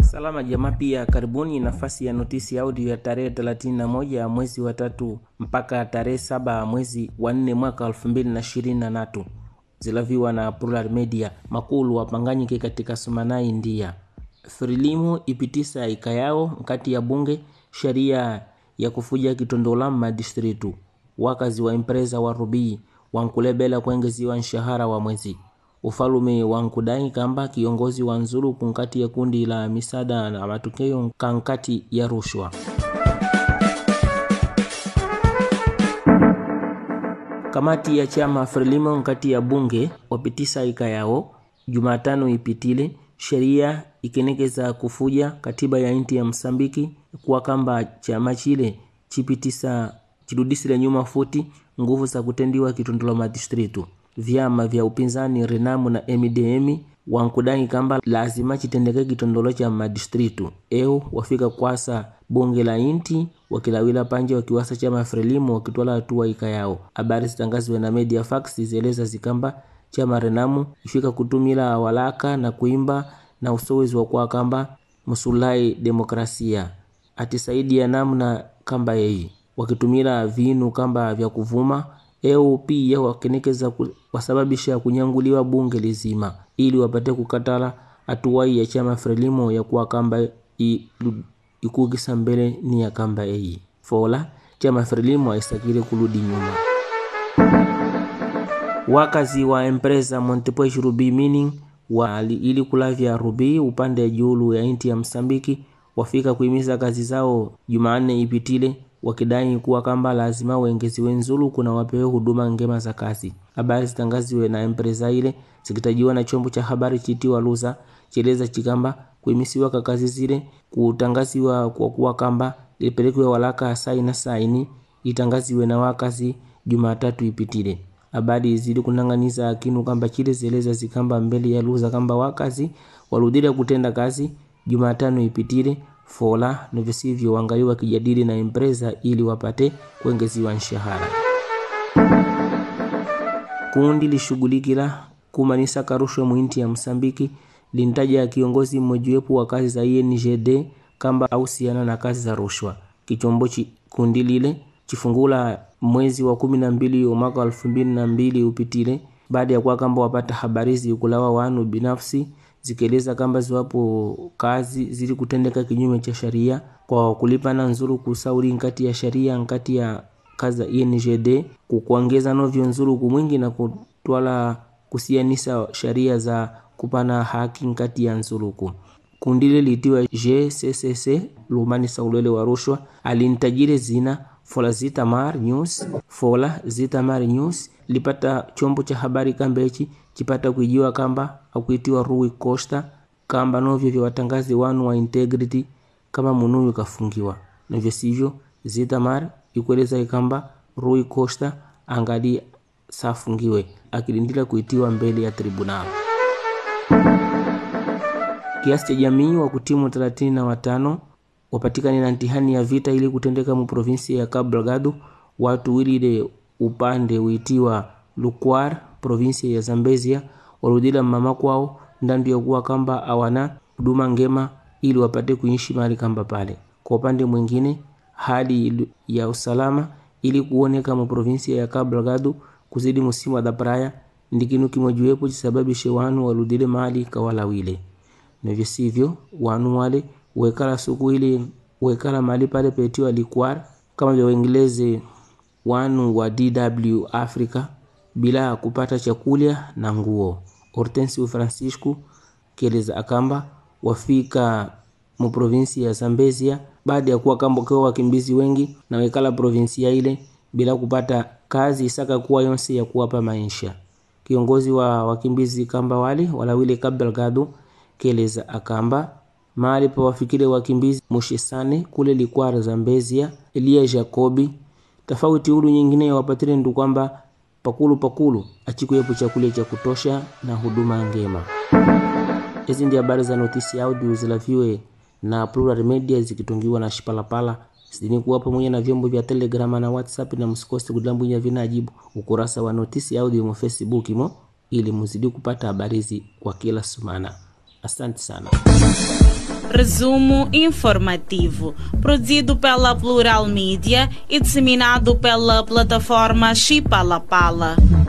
Salama jamaa, pia karibuni nafasi ya notisi audio ya tarehe 31 ya mwezi wa tatu mpaka tarehe saba mwezi wa nne mwaka 2023 zilaviwa na Plural Media. Makulu wapanganyike katika Sumanai ndia Frilimu ipitisa ikayao nkati ya bunge sheria ya kufuja kitondola madistritu wakazi wa impreza wa rubii wankulebela kuengeziwa nshahara wa mwezi ufalume wankudai kamba kiongozi wa nzuru kunkati ya kundi la misada na matokeo kankati ya rushwa kamati ya chama frelimo nkati ya bunge wapitisa ika yao jumatano ipitile sheria ikenekeza kufuja katiba ya inti ya msambiki kuwa kamba chama chile chipitisa chirudisile nyuma futi nguvu za kutendiwa kitondolo madistritu vyama vya upinzani renamu na mdm wankudai kamba lazima chitendeke kitondolo cha madistritu eu wafika kwasa bunge la inti wakilawila panje wakiwasa chama frelimo wakitwala hatua ika yao habari zitangaziwe na media fax zieleza zikamba chama renamu ifika kutumila walaka na kuimba na usowezi wa kwa kamba musulai demokrasia atisaidia namna kamba yeyi wakitumila vinu kamba vya kuvuma eu pia wakenekeza ku, wasababisha kunyanguliwa bunge lizima ili wapate kukatala hatuwai ya chama frelimo ya kuwa kamba ikukisa mbele ni ya kamba eyi fola chama frelimo aisakile kuludi nyuma wakazi wa empresa montepuez ruby mining wa ili kulavya rubi upande julu ya inti ya msambiki wafika kuimiza kazi zao jumanne ipitile wakidai kuwa kamba lazima wengeziwe nzulu kuna wapewe huduma ngema za kazi habari zitangaziwe na empresa ile zikitajiwa na chombo cha habari chitiwa luza chieleza chikamba kuimisiwa ka kazi zile kutangaziwa kwa kuwa kamba lipelekwe walaka saina saini itangaziwe na wakazi jumatatu ipitile habari zili kunang'aniza kinu kamba chile zieleza zikamba mbele ya luza kamba wakazi waludile kutenda kazi jumatano ipitile fola novisivyo wangali wakijadili na empresa ili wapate kuengeziwa nshahara kundi lishughulikila kumanisa karushwe mwinti ya msambiki lintaja kiongozi mmojiwepo wa kazi za ingd kamba ausiana na kazi za rushwa kichombo chi kundi lile chifungula mwezi wa kumi na mbili wa mwaka wa elfu mbili na mbili upitile baada ya kuwa kamba wapata habarizi kulawa wanu binafsi zikieleza kamba ziwapo kazi zili kutendeka kinyume cha sheria kwa kulipana nzuru kusauri nkati ya sheria nkati ya kazi za ingd kukuongeza novyo nzuru kumwingi na kutwala kusianisa sheria za kupana haki nkati ya nzuluku kundile litiwa gccc lumani saulele wa rushwa alintajile zina fola zitamar news fola zitamar news lipata chombo cha habari kambechi chipata kuijiwa kamba akuitiwa Rui Costa kamba novyo vya watangazi wanu wa integrity kama munuyu kafungiwa novyo sivyo Zitamar ikueleza ikamba Rui Costa angali safungiwe akilindila kuitiwa mbele ya tribunal kiasi cha jamii wa kutimu 35 wapatikani na ntihani ya vita ili kutendeka mu provinsi ya Cabo Delgado watu wilile upande uitiwa Lukwar provinsi ya Zambezia warudila mama kwao ndandu ya kuwa kamba awana huduma ngema ili wapate kuishi mahali kamba pale. Kwa upande mwingine, hali ya usalama ili kuoneka mu provinsia ya Cabo Delgado kuzidi musimu wa dhapraya ndikinu kimojiwepo chisababishe wanu warudile mahali kawalawile navyo sivyo wanu wale wekala suku ile wekala mahali pale petiwa likwar kama vya Waingereza wanu wa DW Africa bila kupata chakulya na nguo. Hortensio Francisco kieleza akamba wafika mu provinsi ya Zambezia baada ya kuwa kamba kwa wakimbizi wengi na wekala provinsia ile bila kupata kazi isaka kuwa yonse ya kuwapa maisha. Kiongozi wa wakimbizi kamba wale walawile Cabo Delgado kieleza akamba mahali pa wafikile wakimbizi Mushisane kule Likwara Zambezia Elia Jacobi tofauti ulu nyingine wapatile ndu kwamba pakulu pakulu achikuyepo chakula cha kutosha na huduma ngema. Hizi ndi habari za notisi audio zilaviwe na Plural Media zikitungiwa na Shipalapala zidini kuwa pamoja na vyombo vya Telegrama na WhatsApp, na msikose kudambwinya vinajibu ukurasa wa notisi audio mo Facebook mo ili muzidi kupata habari hizi kwa kila sumana. Asante sana. Resumo informativo, produzido pela Plural Mídia e disseminado pela plataforma Chipalapala.